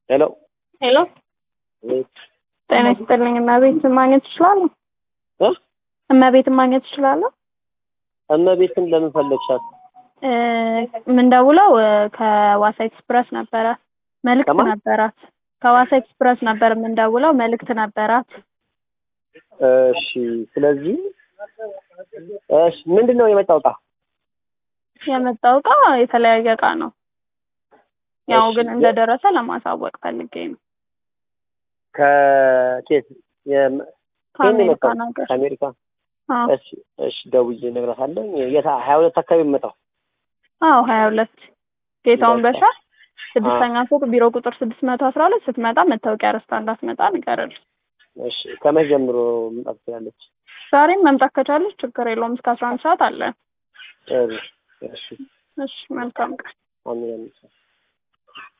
ሄሎ ሄሎ ቤት ጤና ይስጥልኝ። እመቤትን ማግኘት እችላለሁ? እ እመቤትን ማግኘት እችላለሁ? እመቤትን ለምን ፈለግሻት? እ የምንደውለው እ ከዋሳ ኤክስፕረስ ነበረ። መልእክት ከማን? ነበራት። ከዋሳ ኤክስፕረስ ነበር የምንደውለው። መልእክት ነበራት። እሺ ስለዚህ እሺ ምንድን ነው የመጣው ዕቃ? የመጣው እቃ የተለያየ እቃ ነው። ያው እሺ፣ ግን የ- እንደደረሰ ለማሳወቅ ፈልጌ ነው። ከኬት የም- ከየት ነው ከአሜሪካ የመጣው? ነገር ከአሜሪካ። አዎ እሺ እሺ ደውዬ እነግራታለሁ። የት ሀያ ሁለት አካባቢ የምመጣው አዎ ሀያ ሁለት ጌታውን በቃ። በሻ ስድስተኛ ፎቅ ቢሮ ቁጥር ስድስት መቶ አስራ ሁለት ስትመጣ መታወቂያ ረስታ እንዳትመጣ ንገረል። እሺ ከመቼ ጀምሮ መምጣት ትችላለች? ዛሬም መምጣት ከቻለች ችግር የለውም እስከ አስራ አንድ ሰዓት አለ። ጥሩ እሺ እሺ መልካም ቀን። አሜን አሜን።